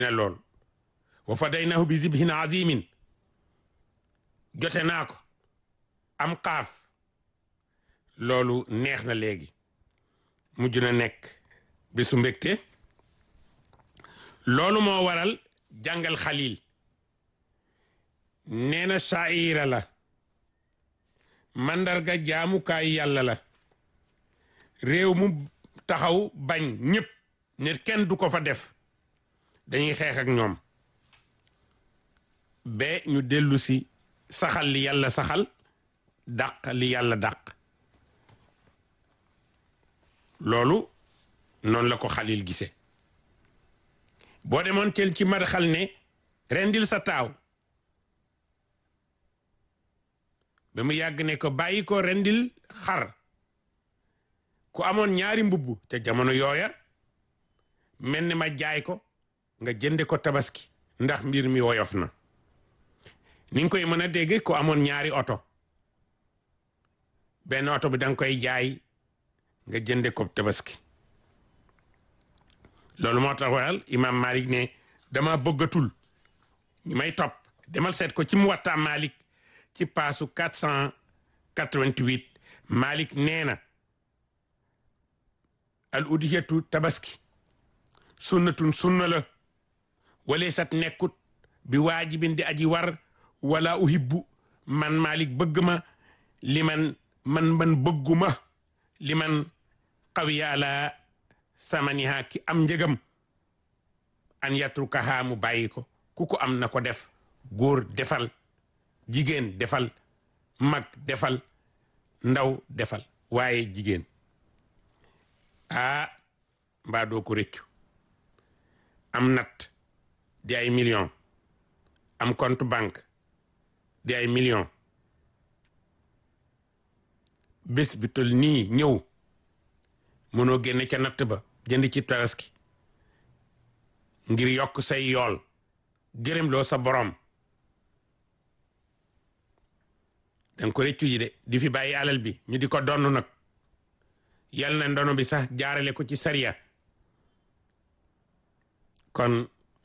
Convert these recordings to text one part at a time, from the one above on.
ne lool wa fadaynahu bi zibhin azimin jote naa ko am xaaf loolu neex na léegi mujj na nekk bisu mbégte loolu moo waral jàngal xalil nee na saayira la mandarga jaamukaayu yàlla la réew mu taxaw bañ ñëpp ne kenn du ko fa def dañuy xeex ak ñoom ba ñu dellu si saxal li yàlla saxal dàq li yàlla dàq loolu noonu la ko xalil gise boo demoon tel ci marxal ne rendil sa taaw ba mu yàgg ne ko bàyyi ko rendil xar ku amoon ñaari mbubb te jamono yooya mel ni ma jaay ko nga jënde ko tabaski ndax mbir mi woyof na ni nga koy mën a dégg ku amoon ñaari oto benn oto bi danga koy jaay nga jënde ko tabaski loolu moo tax waral imam malik ne dama bëggatul ñi may topp demal seet ko ci mu waxtaa malik ci paasu 488 malik nee na al udhiyatu tabaski sunnatun sunna la wala sat nekkut bi waajibin di aji war wala uhibbu man malik bëgg ma li man man man bëgguma li man qawiya ala samaniha ki am njëgam an yatrukaha mu bàyyi ko ku ko am na ko def góor defal jigéen defal mag defal ndaw defal waaye jigéen ah mbaa doo ko rëccu am nat di ay million am compte banque di ay million bés bi tol nii ñëw mënoo génne ca natt ba jënd ci tabaski ngir yokk say yool gërëm loo sa borom danga ko rëccu ji de di fi bàyyi alal bi ñu di ko donn nag yal na ndono bi sax jaarale ko ci sariya kon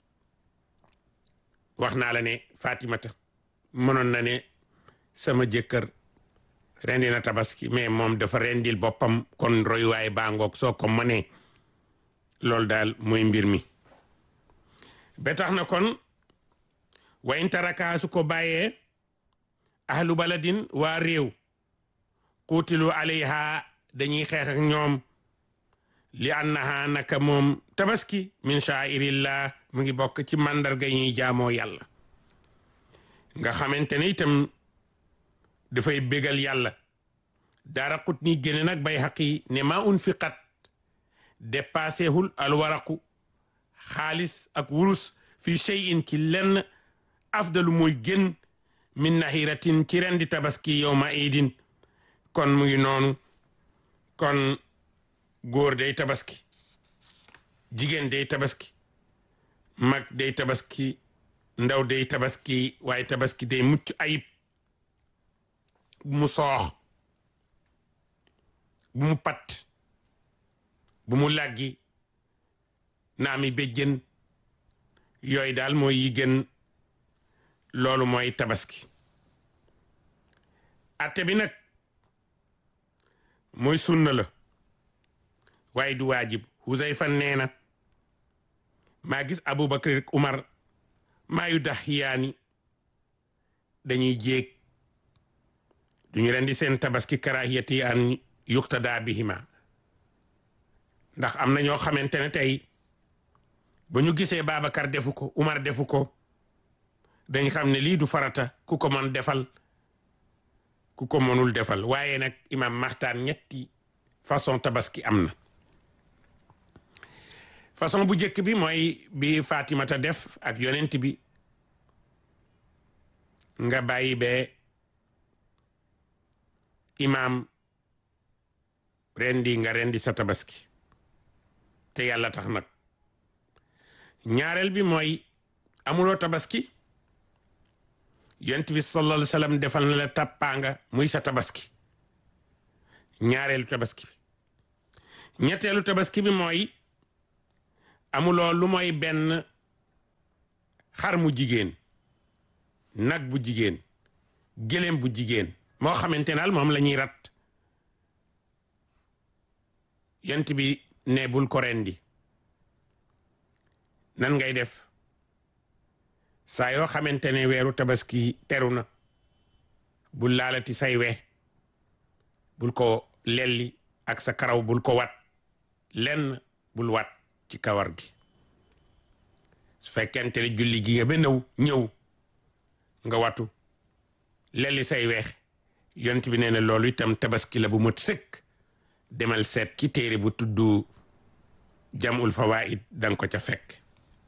wax naa la ne Fatimata mënoon na ne sama jëkkër rendi na tabaski mais moom dafa rendil boppam kon royuwaay baa ngoog soo ko mënee loolu daal mooy mbir mi ba tax na kon wayn taraka su ko bàyyee ahlu baladin waa réew xuutilu alayha dañuy xeex ak ñoom li annaha naka moom tabaski min shairillah mu ngi bokk ci màndarga ñuy jaamoo yàlla nga xamante ne itam dafay bégal yàlla dara xut ni génne nag bay xaqi ne ma unfiqat dépassé hul alwaraqu xaalis ak wurus fi cheyin ci lenn afdalu mooy gën min nahiratin ci rendi tabaski yowma idin kon mu ngi noonu kon góor day tabaski jigéen day tabaski mag day tabaski ndaw day tabaski waaye tabaski day mucc ayib bu mu soox bu mu pat bu mu làggi naami béjjën yooyu daal mooy yi gën loolu mooy tabaski atte bi nag mooy sunna la waaye du waajib Huzayfa nee na maa gis Abubakar rek Umar maa yu dax yaani dañuy jéeg duñu rendi seen tabaski karahiyati an yuqtada bihima ndax am na ñoo xamante ne tey ba ñu gisee Babacar defu ko Umar defu ko dañ xam ne lii du farata ku ko mën defal ku ko mënul defal waaye nag imam maxtaan ñetti façon tabaski am na façon bu njëkk bi mooy bi Fatimata def ak yonent bi nga bàyyi be imam rendi nga rendi sa tabaski te yàlla tax nag ñaareel bi mooy amuloo tabaski yonent bi sallallahu alayhi wa sallam defal na la tàppaanga muy sa tabaski ñaareelu tabaski bi ñetteelu tabaski bi mooy amuloo lu mooy benn xar mu jigéen nag bu jigéen gëléem bu jigéen moo xamante naal moom la ñuy rat yent bi ne bul ko rendi nan ngay def saa yoo xamante ne weeru tabaski teru na bul laalati say we bul ko lelli ak sa karaw bul ko wat lenn bul wat ci kawar gi su fekkente ne julli gi nga ba nëw ñëw nga watu lelli say weex yont bi nee na loolu itam tabaski la bu mët sëkk demal seet ci téere bu tudd jamul fawaid danga ko ca fekk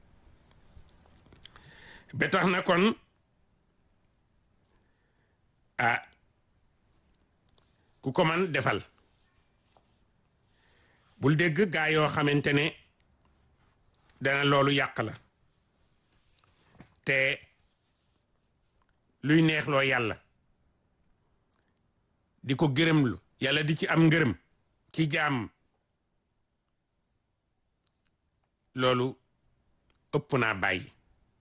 ba tax na kon ah ku ko man defal bul dégg gaa yoo xamante ne dana loolu yàq la te luy neexloo yàlla di ko gërëmlu yàlla di ci am ngërëm ci jaam loolu ëpp naa bàyyi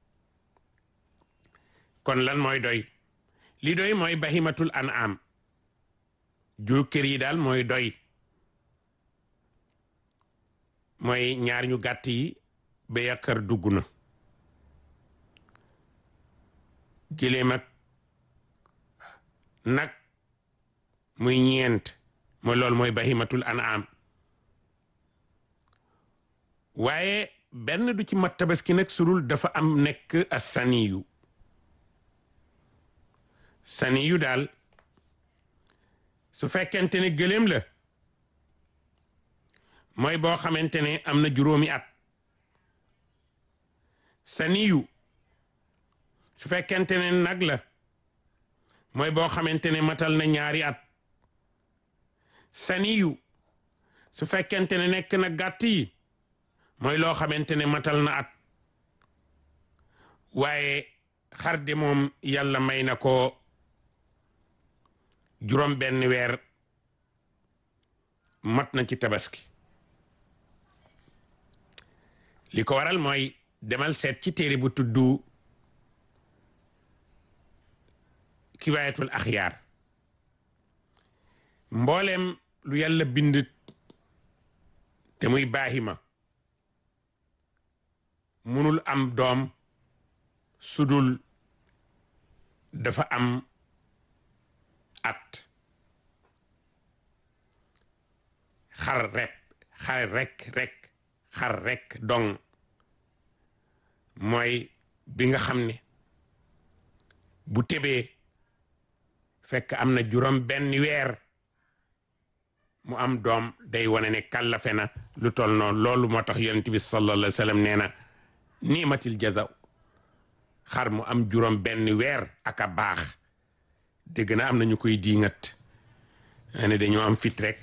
kon lan mooy doy li doy mooy bahimatul an'am jur kër yi daal mooy doy mooy ñaar ñu gàtt yi ba yàkkar dugg na giléem ak nag muy ñeent mooy loolu mooy bahimatul an'am waaye benn du ci mat tabaski nag surul dafa am nekk a saniyu saniyu daal su fekkente ne gëléem la mooy boo xamante ne am na juróomi at saniyu su fekkente ne nag la mooy boo xamante ne matal na ñaari at saniyu su fekkente ne nekk na gàtt yi mooy loo xamante ne matal na at waaye xar de moom yàlla may na ko juróom benn weer mat na ci tabaski li ko waral mooy demal seet ci téere bu tudd kiwaayatul axyaar mboolem lu yàlla bind te muy baahima munul am doom sudul dafa am at xar rep xar rek rek xar rek dong mooy bi nga xam ne bu tebee fekk am na juróom benn weer mu am doom day wane ne kàllafe na lu tol noonu loolu moo tax yonent bi sallallahu alayhi wa sallam nee na niimatil jazaw xar mu am juróom benn weer ak a baax dégg na am na ñu koy diingat ne dañoo am fit rek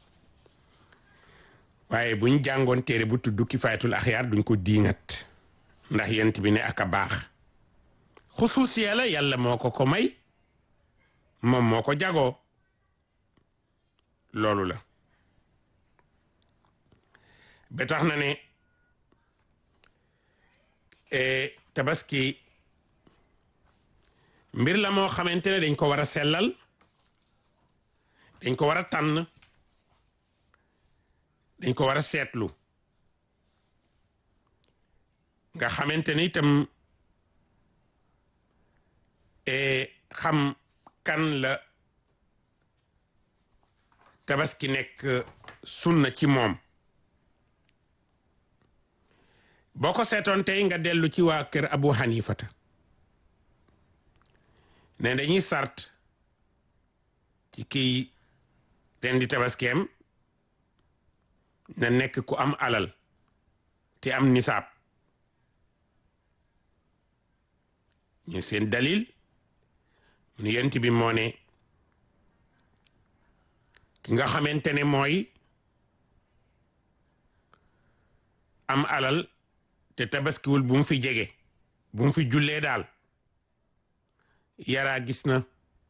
waaye buñ jàngoon téere bu tudd Kifaayatul Axyaar duñ ko diingat ndax yent bi ne ak a baax xusuusiya la yàlla moo ko ko may moom moo ko jagoo loolu la ba tax na ne tabaski mbir la moo xamante ne dañ ko war a sellal dañ ko war a tànn dañ ko war a seetlu nga xamante ne itam xam kan la tabaski nekk sunna ci moom boo ko seetoon tey nga dellu ci waa kër Abu Hanifata ne dañuy sart ci kii ren di tabaskeem na nekk ku am alal te am nisaab ñu seen dalil mu ne yent bi moo ne ki nga xamante ne mooy am alal te tabaskiwul bu mu fi jege bu mu fi jullee daal yaraa gis na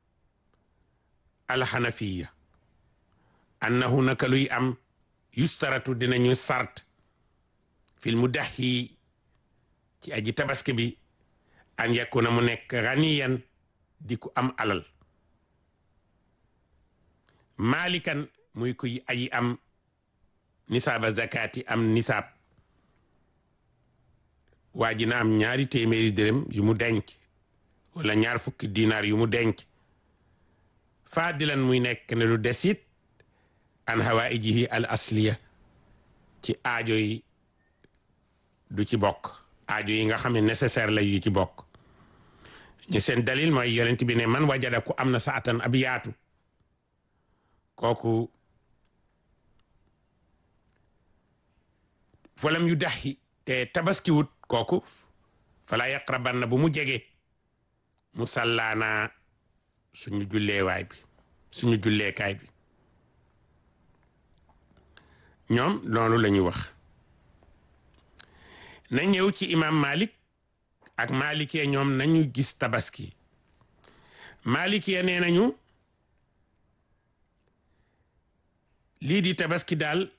alxanafiya annahu naka luy am yustaratu dinañu sart fil mu dax yi ci aji tabaski bi an yakuna mu nekk ganiyan di ku am alal malikan muy kuy ayi am nisaaba zakati am nisaab waa ji na am ñaari téeméeri dërëm yu mu denc wala ñaar fukki dinaar yu mu denc faadilan muy nekk ne lu desit an hawaijihi al asliya ci aajo yi du ci bokk aajo yi nga xam ne nécessaire la yu ci bokk ñu seen dalil mooy yonent bi ne man wajada ku am na sa atan ab yaatu kooku falam yu daxi te tabaskiwut kooku fala yaqrabanna bu mu jege mu sallaana suñu julleewaay bi suñu julleekaay bi ñoom loolu la ñu wax na ñëw ci imam malik ak malikee ñoom nañu gis tabaski malikee nee nañu lii di tabaski daal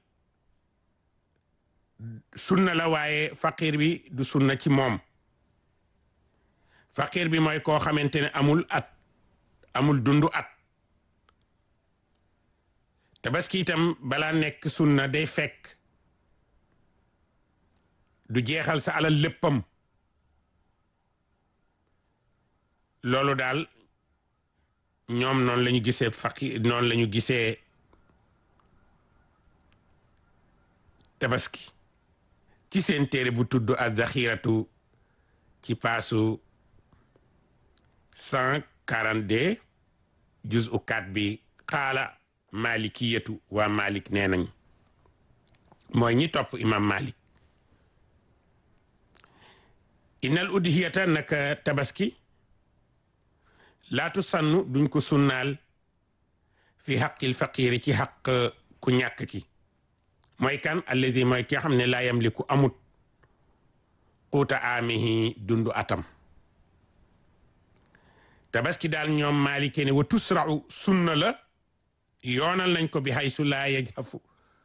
sunna la waaye faqir bi du sunna ci moom faqir bi mooy koo xamante ne amul at amul dundu at tabaski itam balaa nekk sunna day fekk du jeexal sa alal léppam loolu daal ñoom noonu la ñu gisee faqir noonu la ñu gisee tabaski ci seen téere bu tudd az-zaxiratu ci paasu cent quarante deux juz u kat bi xaala malikiyatu waa malik nee nañ mooy ñi topp imam malik innal udhiyata naka tabaski laatu sannu duñ ko sunnaal fi xaqil faqiri ci xaq ku ñàkk ki mooy kan alladi mooy ki xam ne laa yamliku amut quuta aamihi dundu atam tabaski daal ñoom maalike ne wa tusrau sunna la yoonal nañ ko bi haysu laa yajhafu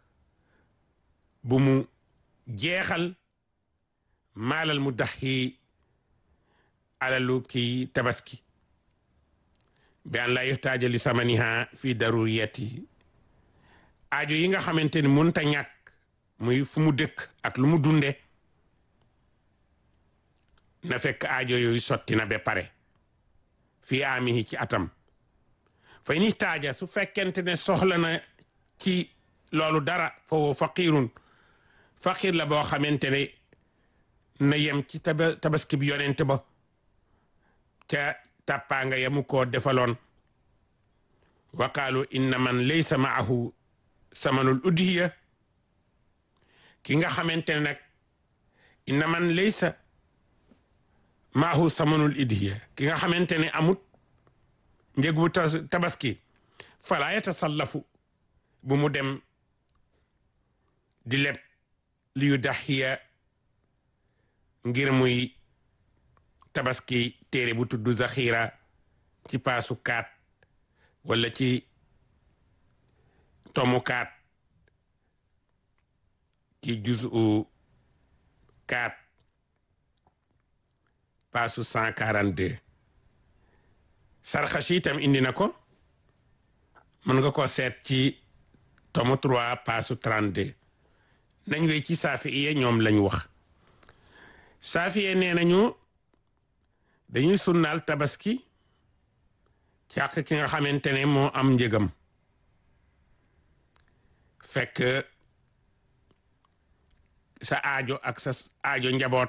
bu mu jeexal maalal mu daxi alalu kii tabaski bi an laa yuhtaaja li samaniha fi daruriyati aajo yi nga xamante ni mënta ñàkk muy fu mu dëkk ak lu mu dunde na fekk aajo yooyu sotti na ba pare fii aamihi ci atam fay ni taaja su fekkente ne soxla na ci loolu dara foofu faqirun faqir la boo xamante ne na yem ci taba tabaski bi yonent ba ca tàppaanga yamu koo defaloon wa qaalu inna man laysa maahu samanul udhiya ki nga xamante ne nag inna man laysa maahu samanul udhiya ki nga xamante ne amut njëg bu tabaski fala yatasallafu bu mu dem di leb li yu daxiya ngir muy tabaski téere bu tudd zaxira ci paasu kaat wala ci tomu kaat ci juzu kaat paasu cent quarante deux sarxasi itam indi na ko mën nga ko seet ci tomu trois paasu trente deux nañ wey ci saafi iye ñoom lañ wax saafi iye nee nañu dañuy sunnaal tabaski ci àq ki nga xamante ne moo am njëgam fekk sa aajo ak sa aajo njaboot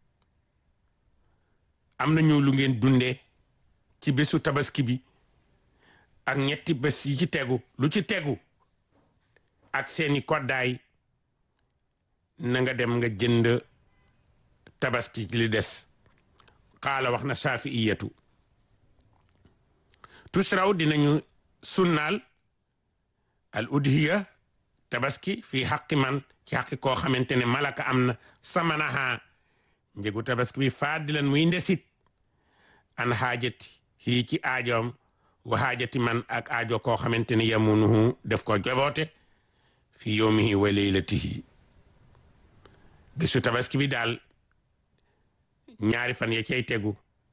am nañu lu ngeen dundee ci bésu tabaski bi ak ñetti bés yi ci tegu lu ci tegu ak seeni koddaay na nga dem nga jënd tabaski li des xaala wax na saafiiyatu tusraw dinañu sunnaal al udhiya tabaski fii xaqi man ci xaqi koo xamante ne malaka am na samanaha njëgu tabaski bi faadilan muy ndesit an xaajati hii ci aajoom wa xaajati man ak aajo koo xamante ne yamunuhu def ko joboote fi yowmihi wa leylatihi bésu tabaski bi daal ñaari fan ya cay tegu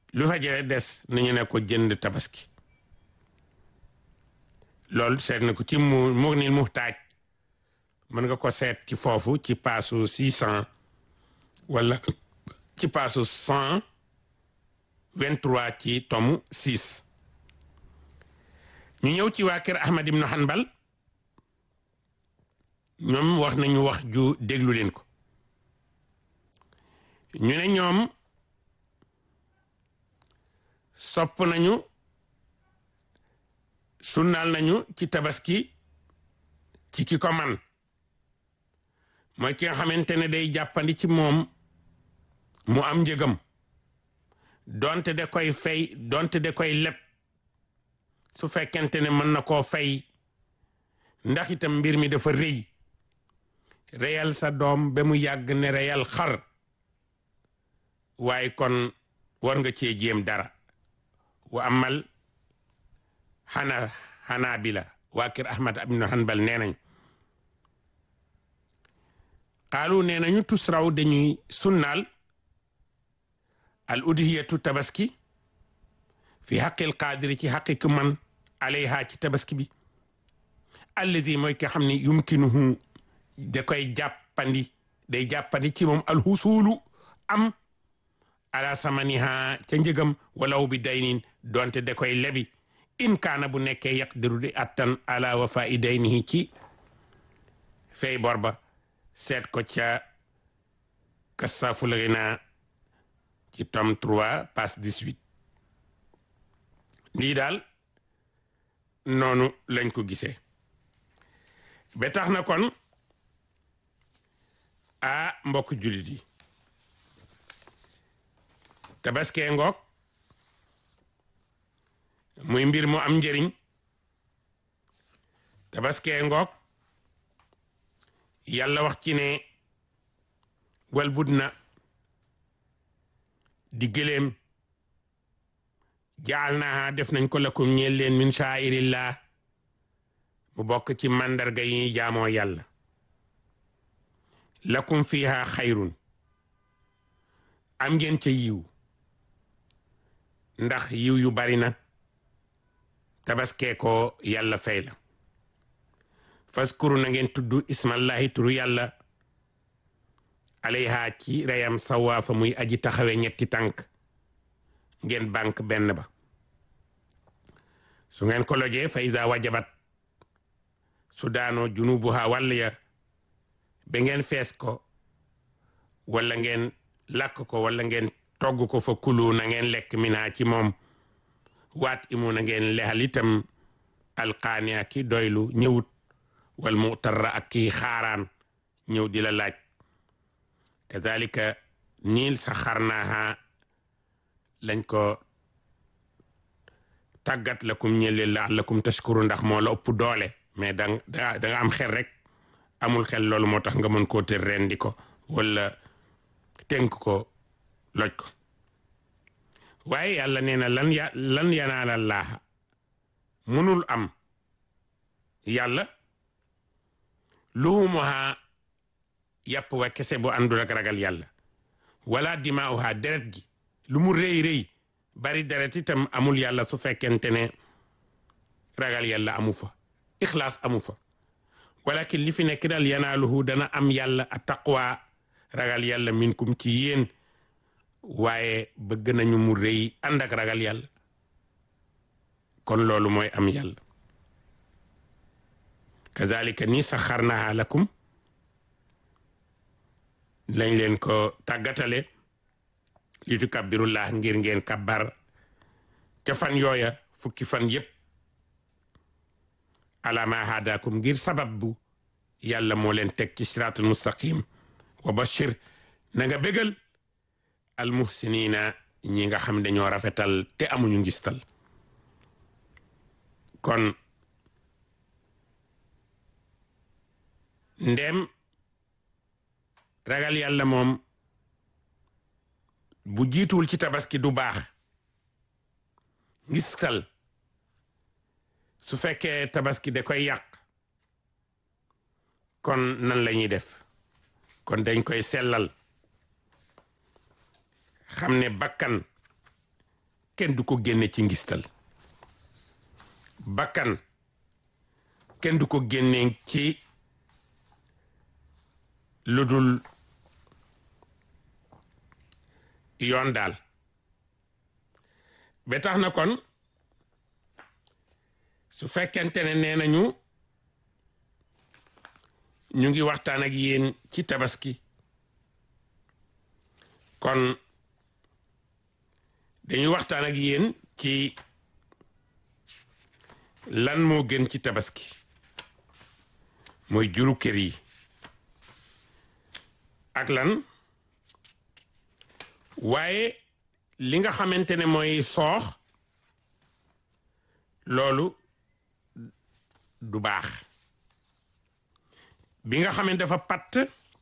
lu fa jëre des nañu ne ko jënd tabaski loolu seet na ko ci mu mu nil muxtaaj mën nga ko seet ci foofu ci paasu six cent wala ci paasu cent vingt-trois ci tomu six ñu ñëw ci waa kër Ahmad ibn Hanbal ñoom wax nañu wax ju déglu leen ko ñu ne ñoom sopp nañu sunnaal nañu ci tabaski ci ki ko man mooy ki nga xamante ne day jàppandi ci moom mu am njëgam donte da koy fay donte da koy leb su fekkente ne mën na koo fay ndax itam mbir mi dafa rëy reyal sa doom ba mu yàgg ne reyal xar waaye kon war nga cee jéem dara wa amal xana xanaa bi la waa kër Ahmad ibn Hanbal nee nañ xaalu nee nañu tusraw dañuy sunnaal al udhiyatu tabaski fi xaqil qaadiri ci xaqi ku man alayha ci tabaski bi alladi mooy ki xam ne yumkinuhu da koy jàppandi day jàppandi ci moom alxusuulu am ala samaniha ca njëgam walaw bi daynin donte da koy lebi in kaana bu nekkee yaqdiru di attan ala wafa'i daynihi ci fay bor ba seet ko ca kasaaful ghina ci tome 3 page 18 lii daal noonu lañ ko gisee ba tax na kon a mbokk jullit yi tabaskee ngoog muy mbir mu am njëriñ tabaskee ngoog yàlla wax ci ne wal bud na di gëléem jaal naa def nañ ko lakum ñeel leen min shaa'irillah mu bokk ci màndarga yi jaamoo yàlla lakum fiha xayrun am ngeen ca yiw ndax yiw yu bari na tabaskee ko yàlla fay la faskuru na ngeen tudd ismallahi turu yàlla alayha ci reyam sawaafa muy aji taxawe ñetti tànk ngeen bank benn ba su ngeen ko lojee fa ida wajabat su daanoo junubuha wàll ya ba ngeen fees ko wala ngeen lakk ko wala ngeen togg ko fa kulu na ngeen lekk minaa ci moom waat imu na ngeen lexal itam alqaania ki doylu ñëwut wal mutarra ak kii xaaraan ñëw di la laaj kazalika niil sa xarnaaha lañ ko tàggat lakum ñële la'allakum tashkuru ndax moo la ëpp doole mais da da nga am xel rek amul xel loolu moo tax nga mën koo tër rendi ko wala tënk ko loj ko waaye yàlla nee na lan ya lan yanaala laaha mënul am yàlla luhumuha yàpp wa kese bu àndul ak ragal yàlla wala dimaa'uha deret ji lu mu rëy rëy bari deret itam amul yàlla su fekkente ne ragal yàlla amu fa ixlaas amu fa walakin li fi nekk daal yanaaluhu dana am yàlla a taqwa ragal yàlla minkum ci yéen waaye bëgg nañu mu rëy ànd ak ragal yàlla kon loolu mooy am yàlla kazalika ni saxarnaha lakum lañ leen ko tàggatale li tukabbirullah ngir ngeen kabbar ca fan yooya fukki fan yépp ala ma hadakum ngir sabab bu yàlla moo leen teg ci siraatul mustaqim wa bashir na nga bégal al muhsinina ñi nga xam dañoo rafetal te amuñu ngistal kon ndem ragal yàlla moom bu jiituwul ci tabaski du baax ngistal su fekkee tabaski da koy yàq kon nan la ñuy def kon dañ koy sellal xam ne bakkan kenn du ko génne ci ngistal bakkan kenn du ko génne ci lu dul yoon daal ba tax na kon su fekkente ne nee nañu ñu ngi waxtaan ak yéen ci tabaski kon dañuy waxtaan ak yéen ci lan moo gën ci tabaski mooy juru kër yi ak lan waaye li nga xamante ne mooy soox loolu du baax bi nga xamante dafa patt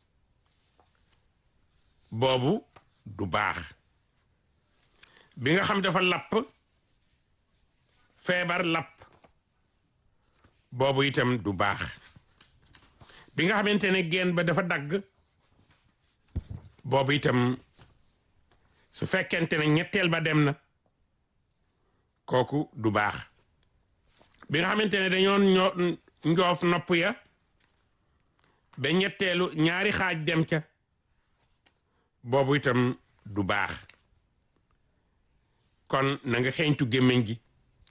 boobu du baax bi nga xam dafa lapp feebar lapp boobu itam du baax bi nga xamante ne geen ba dafa dagg boobu itam su fekkente ne ñetteel ba dem na kooku du baax bi nga xamante ne dañoon ñoo njoof nopp ya ba ñetteelu ñaari xaaj dem ca boobu itam du baax kon na nga xeeñtu gémmiñ gi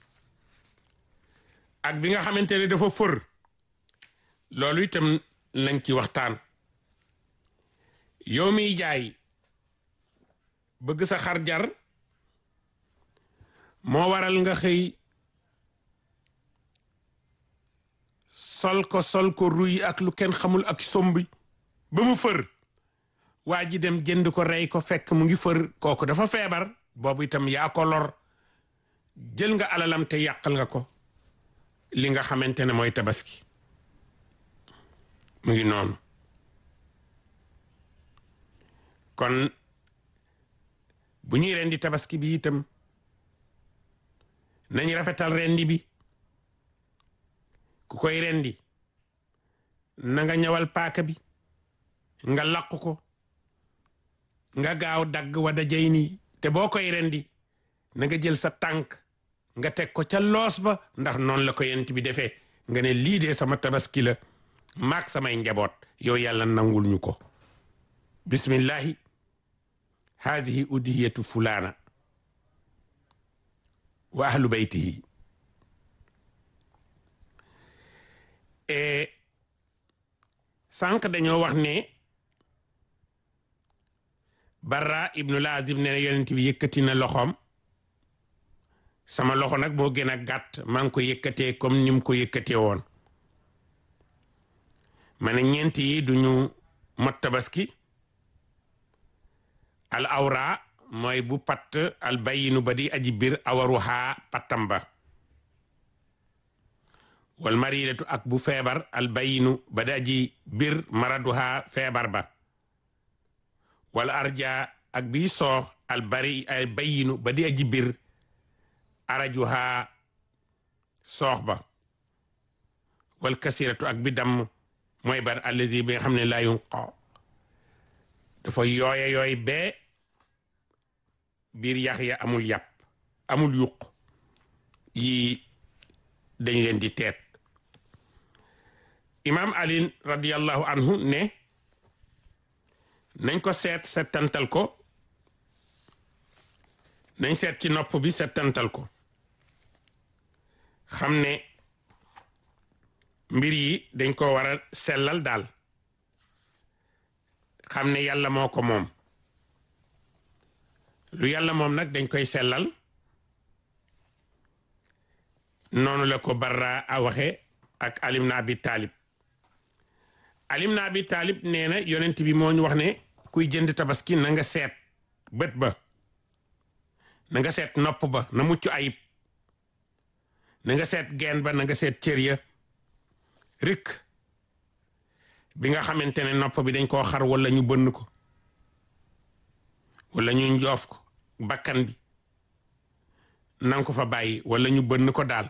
ak bi nga xamante ne dafa fër loolu itam lañ ci waxtaan yow miy jaay bëgg sa xar jar moo waral nga xëy sol ko sol ko ruy ak lu kenn xamul ak sombi ba mu fër waa ji dem jënd ko rey ko fekk mu ngi fër kooku dafa feebar boobu itam yaa ko lor jël nga alalam te yàqal nga ko li nga xamante ne mooy tabaski mu ngi noonu kon bu ñuy rendi tabaski bi itam nañ rafetal rendi bi ku koy rendi na nga ñëwal paaka bi nga laq ko nga gaaw dagg wada jay nii te boo koy rendi na nga jël sa tànk nga teg ko ca loos ba ndax noonu la ko yent bi defee nga ne lii de sama tabaski la maag samay njaboot yow yàlla nangul ñu ko bismillahi haadihi udhiyatu fulaana wa ahlu baytihi e sànq dañoo wax ne barra ibnu laazib ne yonent bi yëkkati na loxoom sama loxo nag moo gën a gàtt maa ngi ko yëkkatee comme ni mu ko yëkkatee woon ma ne ñeent yi duñu mot tabaski al awra mooy bu patt al bayinu ba di aji bir awaruhaa pattam ba wal maridatu ak bu feebar al bayinu ba di aji bir maraduhaa feebar ba wal arja ak bi soox al bari al bayinu ba di aji bir arajuhaa soox ba wal kasiratu ak bi damm mooy bar allazi bi nga xam ne laa yunqa dafa yooya yooy bee biir yax ya amul yàpp amul yuq yi dañ leen di teet imam ali radiallahu anhu ne nañ ko seet settantal ko nañ seet ci nopp bi settantal ko xam ne mbir yi dañ ko war a sellal daal xam ne yàlla moo ko moom lu yàlla moom nag dañ koy sellal noonu la ko barra a waxe ak alim na abi taalib alim na abi taalib nee na yonent bi moo ñu wax ne kuy jënd tabaski na nga seet bët ba na nga seet nopp ba na mucc ayib na nga seet geen ba na nga seet cër ya rek bi nga xamante ne nopp bi dañ koo xar wala ñu bënn ko wala ñu njoof ko bakkan bi nanga ko fa bàyyi wala ñu bënn ko daal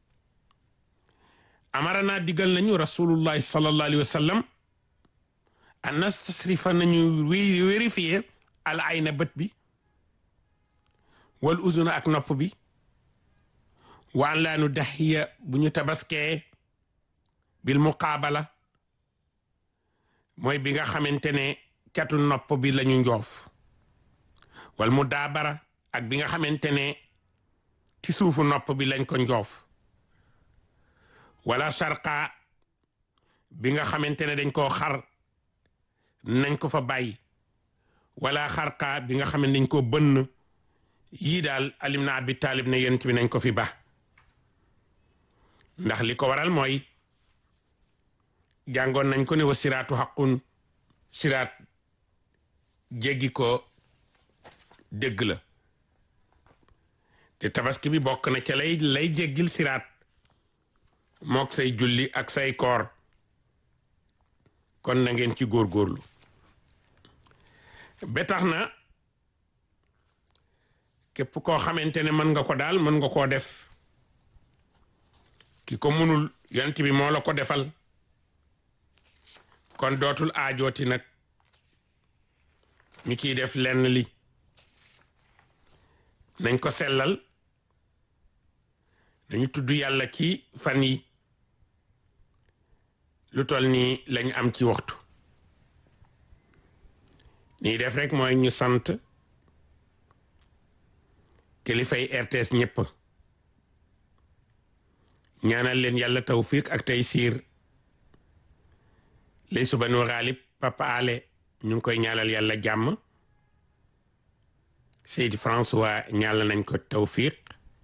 amarana digal nañu rasulullahi sallallahu alayhi wa sallam an nastasrifa nañu vérifier al ayna bët bi wal uzuna ak nopp bi waan laanu daxiya bu ñu tabaskee bil muqaabala mooy bi nga xamante ne catu nopp bi lañu njoof wal mu daabara ak bi nga xamante ne ci suufu nopp bi lañ ko njoof wala sarqa bi nga xamante ne dañ koo xar nañ ko fa bàyyi wala xarqa bi nga xam ne dañ koo bënn yii daal alim na abi taalib ne yent bi nañ ko fi ba ndax li ko waral mooy jàngoon nañ ko ne wa siraatu xaqun siraat jéggi ko dégg la te tabaski bi bokk na ca lay lay jéggil siraat mook say julli ak say koor kon na ngeen ci góorgóorlu ba tax na képp koo xamante ne mën nga ko daal mën nga koo def ki ko mënul yonent bi moo la ko defal kon dootul aajooti nag ñu ciy def lenn li nañ ko sellal dañu tudd yàlla ci fan yi lu toll nii lañ am ci waxtu nii def rek mooy ñu sant kilifay RTS ñëpp ñaanal leen yàlla tawfiq ak tey siir lay suba nu xaalib papa ale ñu ngi koy ñaanal yàlla jàmm Seydi François ñaanal nañ ko tawfiq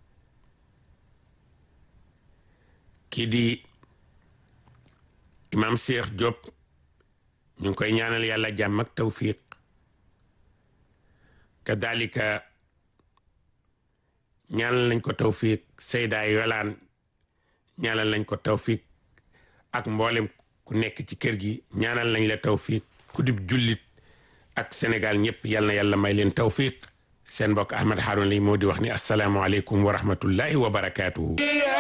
kii di imam Cheikh Diop ñu ngi koy ñaanal yàlla jàmm ak tawfiq kadalika ñaanal nañ ko tawfiq Seyda Yolaan ñaanal nañ ko tawfiq ak mboolem ku nekk ci kër gi ñaanal nañ la tawfiq ku dib jullit ak Sénégal ñëpp yal na yàlla may leen tawfiq seen mbokk Ahmed Harouna lay moo di wax ni asalaamualeykum wa rahmatullahi wa barakaatuhu